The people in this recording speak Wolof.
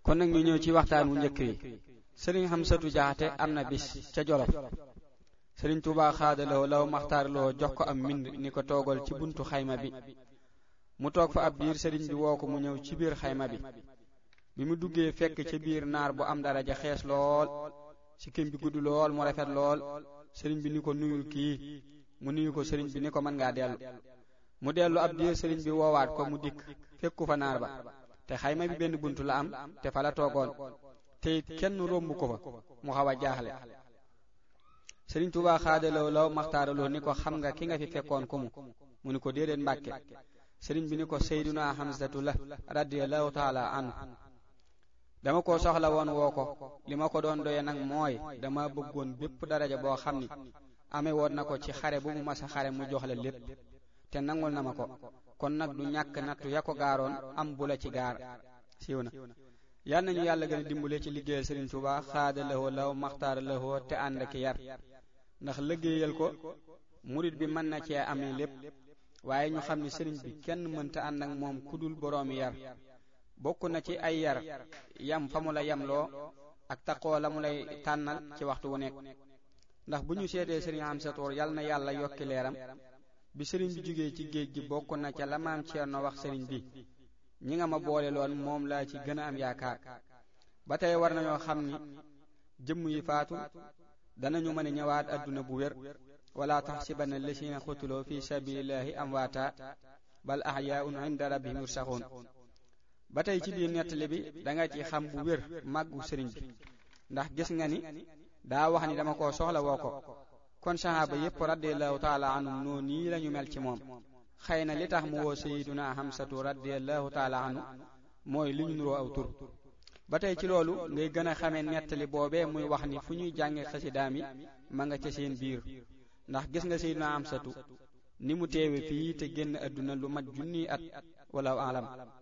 kon nag ñu ñëw ci waxtaan wu njëkk wi sëriñ Xamsatu Jaxate am na bis ca Jolof sëriñ Tuubaa xaadaloo law maxtaarloo jox ko am mbind ni ko toogal ci buntu xayma bi mu toog fa ab diir sëriñ bi woo ko mu ñëw ci biir xayma bi bi mu duggee fekk ca biir naar bu am daraja xees lool sikkim bi gudd lool mu rafet lool sëriñ bi ni ko nuyul kii mu nuyu ko sëriñ bi ni ko mën ngaa dellu mu dellu ab diir sëriñ bi woowaat ko mu dikk fekku fa naar ba te xayma bi benn buntu la am te fa la toogoon te it kenn romb ko fa mu xaw a jaaxle sëriñ Tuubaa xaadaloo law maxtaaraloo ni ko xam nga ki nga fi fekkoon ku mu mu ni ko déedéet mbàkke sëriñ bi ni ko Seydunaa Xamsatu la radiyallahu taala anhu dama ko soxla woon woo ko li ma ko doon doye nag mooy dama bëggoon bépp daraja boo xam ni amee woon na ko ci xare bu mu masa xare mu jox la lépp te nangul na ma ko kon nag du ñàkk nattu ya ko gaaroon am bu la ci gaar siiw na yal nañu yàlla gën a dimbale ci liggéeyal Sëriñ Tuubaa xaada lahoo law maxtaara lahoo te ànd ki yar ndax liggéeyal ko murit bi mën na cee amee lépp waaye ñu xam ni sëriñ bi kenn mënta ànd ak moom ku dul boroomi yar bokk na ci ay yar yam fa mu la yamloo ak taqoo la mu lay tànnal ci waxtu wu nekk ndax bu ñu seetee sëriñ Amsatu yal na yàlla yokki leeram bi sëriñ bi jógee ci géej gi bokk na ca la maam Ceerno wax sëriñ bi ñi nga ma boole loon moom laa ci gën a am yaakaar ba tey war nañoo xam ni jëmm yi faatu danañu mën a ñëwaat adduna bu wér wala taxsibanna lasina xutuloo fi sabilillahi amwaata bal ahyaun inda rabbihim yursaxuun ba tey ci biir nettali bi danga ci xam bu wér màggu sëriñ bi ndax gis nga ni daa wax ni dama ko soxla woo ko kon sahaaba yépp radiallahu taala anhum noo nii lañu mel ci moom xëy na li tax mu woo sayiduna Hamsatu radiallahu taala anhu mooy li ñu nuroo aw tur ba tey ci loolu ngay gën a xamee nettali boobee muy wax ni fu ñuy jànge xasidaam yi ma nga ca seen biir ndax gis nga sayiduna Hamsatu ni mu teewe fii te génn àdduna lu mat junniy at wala alam